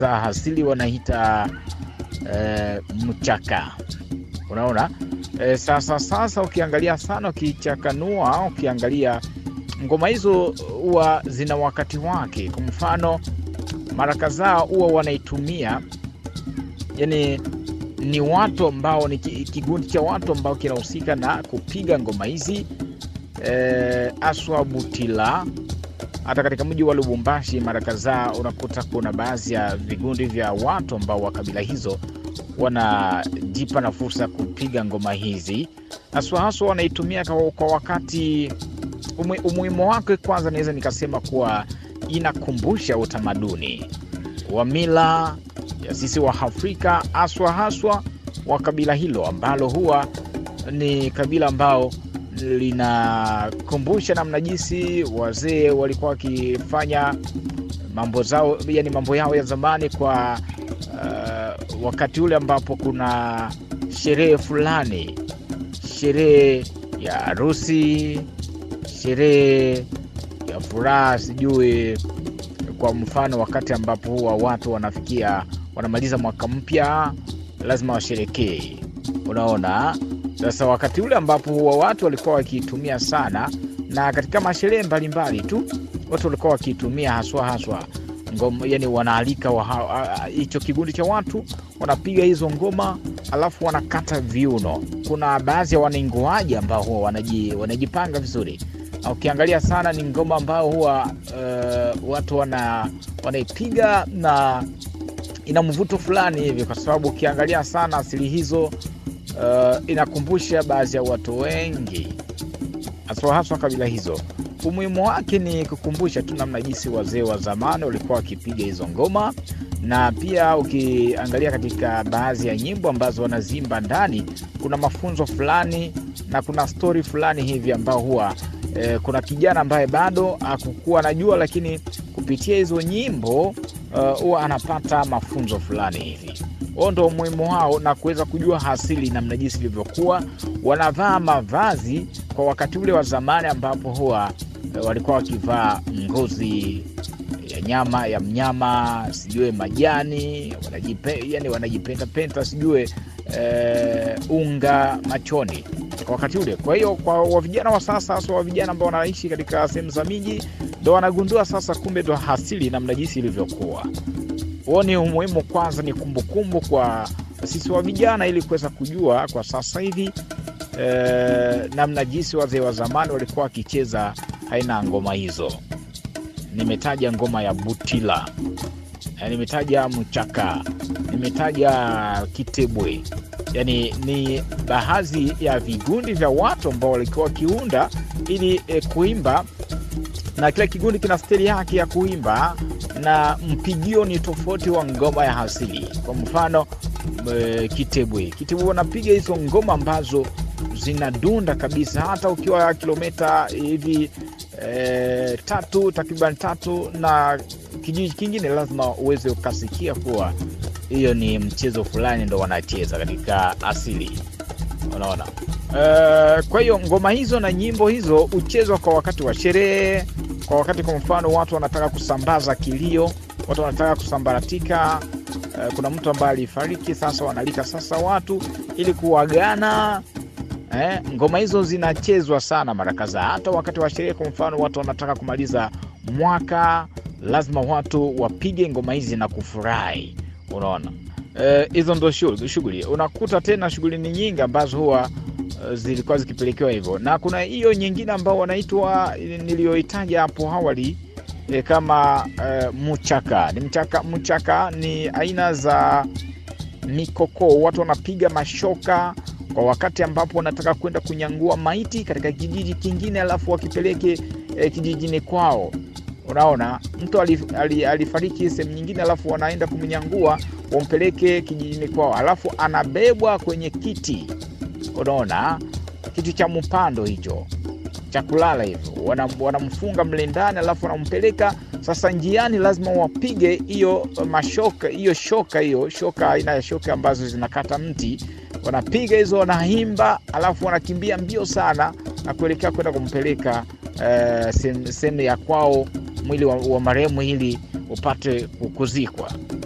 za asili wanaita eh, mchaka. Unaona eh, sasa sasa ukiangalia sana, ukichakanua, ukiangalia ngoma hizo huwa zina wakati wake. Kwa mfano, mara kadhaa huwa wanaitumia yani ni watu ambao ni kigundi cha watu ambao kinahusika na kupiga ngoma hizi eh, aswa Butila. Hata katika mji wa Lubumbashi mara kadhaa unakuta kuna baadhi ya vigundi vya watu ambao wa kabila hizo wanajipa na fursa ya kupiga ngoma hizi, haswa haswa wanaitumia kwa, kwa wakati umuhimu wake. Kwanza naweza nikasema kuwa inakumbusha utamaduni wa mila ya sisi wa Afrika haswa haswa wa kabila hilo ambalo huwa ni kabila ambao linakumbusha namna jinsi wazee walikuwa wakifanya mambo zao, yani mambo yao ya zamani kwa uh, wakati ule ambapo kuna sherehe fulani, sherehe ya harusi, sherehe ya furaha, sijui kwa mfano, wakati ambapo huwa watu wanafikia wanamaliza mwaka mpya, lazima washerekee. Unaona, sasa wakati ule ambapo huwa watu walikuwa wakiitumia sana, na katika masherehe mbalimbali tu watu walikuwa wakiitumia haswa haswa ngoma, yani wanaalika hicho kikundi cha watu wanapiga hizo ngoma, alafu wanakata viuno. Kuna baadhi ya wanaingoaji ambao huwa wanaji, wanajipanga vizuri. Ukiangalia sana ni ngoma ambao huwa uh, watu wana wanaipiga na ina mvuto fulani hivi, kwa sababu ukiangalia sana asili hizo uh, inakumbusha baadhi ya watu wengi haswa haswa kabila hizo. Umuhimu wake ni kukumbusha tu namna jinsi wazee wa zamani walikuwa wakipiga hizo ngoma, na pia ukiangalia katika baadhi ya nyimbo ambazo wanazimba ndani, kuna mafunzo fulani na kuna stori fulani hivi ambao huwa eh, kuna kijana ambaye bado hakukuwa anajua, lakini kupitia hizo nyimbo huwa uh, anapata mafunzo fulani hivi. Huo ndo umuhimu wao na kuweza kujua asili namna jinsi ilivyokuwa. Wanavaa mavazi kwa wakati ule wa zamani ambapo huwa uh, walikuwa wakivaa ngozi ya nyama ya mnyama, sijue majani, wanajipe, yani wanajipentapenta sijue uh, unga machoni kwa wakati ule. Kwa hiyo kwa wa vijana wa sasa, hasa wa vijana ambao wanaishi katika sehemu za miji ndo wanagundua sasa, kumbe ndo asili namna jinsi ilivyokuwa. Huo ni umuhimu, kwanza ni kumbukumbu kumbu kwa sisi wa vijana, ili kuweza kujua kwa sasa hivi e, namna jinsi wazee wa zamani walikuwa wakicheza aina ya ngoma hizo. Nimetaja ngoma ya Butila, e, nimetaja mchaka, nimetaja kitebwe Yani ni baadhi ya vigundi vya watu ambao walikuwa wakiunda ili e, kuimba na kila kigundi kina steli yake ya kuimba na mpigio ni tofauti wa ngoma ya asili. Kwa mfano e, kitebwe, kitebwe wanapiga hizo ngoma ambazo zinadunda kabisa, hata ukiwa kilomita hivi e, tatu takriban tatu na kijiji kingine, lazima uweze ukasikia kuwa hiyo ni mchezo fulani ndo wanacheza katika asili, unaona. Uh, kwa hiyo ngoma hizo na nyimbo hizo huchezwa kwa wakati wa sherehe, kwa wakati kwa mfano watu wanataka kusambaza kilio, watu wanataka kusambaratika. Uh, kuna mtu ambaye alifariki, sasa wanalika sasa watu ili kuwagana. Eh, ngoma hizo zinachezwa sana mara kadhaa, hata wakati wa sherehe. Kwa mfano watu wanataka kumaliza mwaka, lazima watu wapige ngoma hizi na kufurahi. Unaona hizo uh, ndo shughuli. Unakuta tena shughuli ni nyingi ambazo huwa uh, zilikuwa zikipelekewa hivyo, na kuna hiyo nyingine ambao wanaitwa niliyoitaja hapo awali eh, kama uh, mchaka. Ni mchaka, mchaka ni aina za mikokoo. Watu wanapiga mashoka kwa wakati ambapo wanataka kwenda kunyangua maiti katika kijiji kingine, alafu wakipeleke eh, kijijini kwao. Unaona, mtu alifariki ali, ali sehemu nyingine, alafu wanaenda kumnyangua wampeleke kijijini kwao, alafu anabebwa kwenye kiti. Unaona, kiti cha mpando hicho cha kulala hivyo, wanamfunga mle ndani, alafu wanampeleka sasa. Njiani lazima wapige hiyo mashoka, hiyo shoka, hiyo shoka, aina ya shoka ambazo zinakata mti, wanapiga hizo, wanaimba, alafu wanakimbia mbio sana na kuelekea kwenda kumpeleka uh, sehemu ya kwao mwili wa, wa marehemu ili upate kuzikwa.